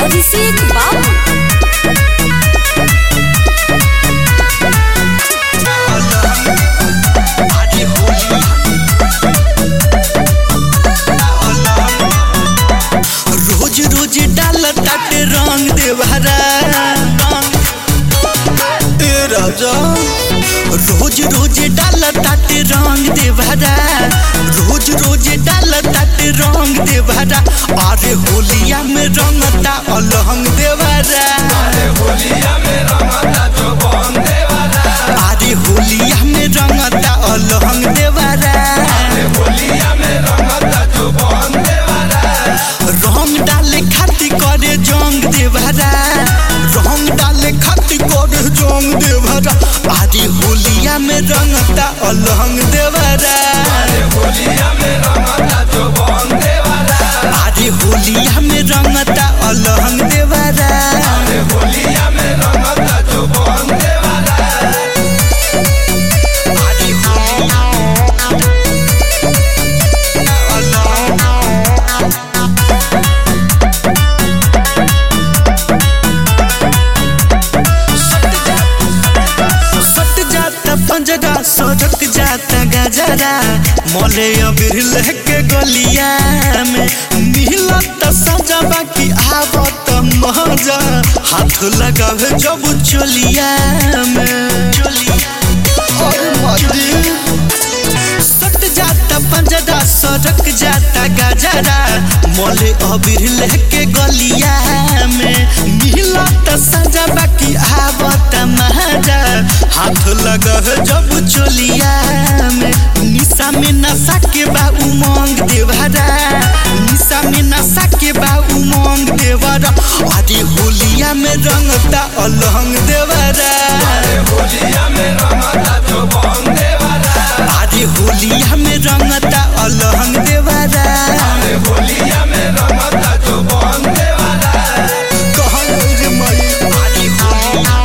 अभिषेक बाबू रोज रोज डाल ताटे रंग देवहरा ए राजा रोज रोज डाल ताटे रंग देवहरा रोज रोज डाल ताटे रंग देवहरा अरे होलिया में रंगता अलहंग देवहरा अरे होलिया में रंगता अलहंग देवहरा रंग डाले खातिर करे जंग देवरा रंग डाले खातिर करे जंग देवरा आदि होलिया में रंगता अलहंग देवरा आदि होलिया में रंगता अलहंग देवरा आदि होलिया अलहंग सट जाता पंजरा सड़क जाता गजरा मोले अबीर लेके गलिया में मिलत सजा बाकी आवत मजा हाथ लगावे जब चोलिया में और मर्दी सट जाता पंजरा सड़क जाता गजरा मोले अबीर लेके गलिया में मिलत सजा बाकी आवत महाजा हाथ लगा जब चोलिया में निशा में नशा के बा उमंग देवरा निशा में नशा के बा उमंग देवरा अरे होलिया में रंगता अलहंग देवरा अरे होलिया में रंगता अलहंग देवरा कहल रे मई अरे होलिया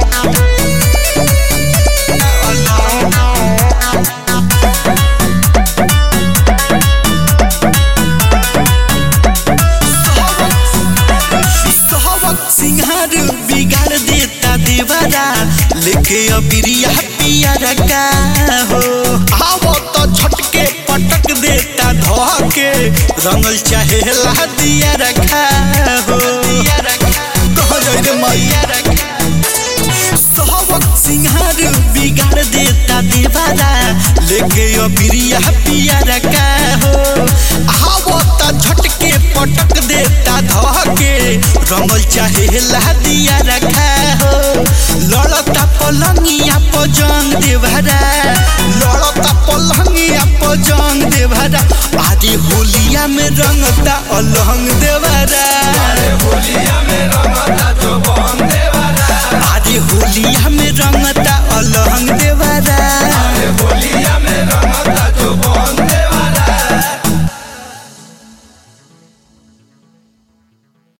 सहवक सिंहार बिगाड़ देता देवरा लेके अबिरिया पिया रखा हो आवो तो छटके पटक देता धोके रंगल चाहे ला दिया रखा हो कह जाए रे मैया रखा सहवक सिंहार बिगाड़ देता देवारा लेके अबिरिया पिया रखा हो आवो त झटके पटक देता धके रंगल चाहे ला दिया रखा हो लड़ता पलंगिया पर जंग देवरा लड़ता पलंगिया पर जंग देवरा आदि होलिया में रंगता अलहंग देवरा आदि होलिया में रंगता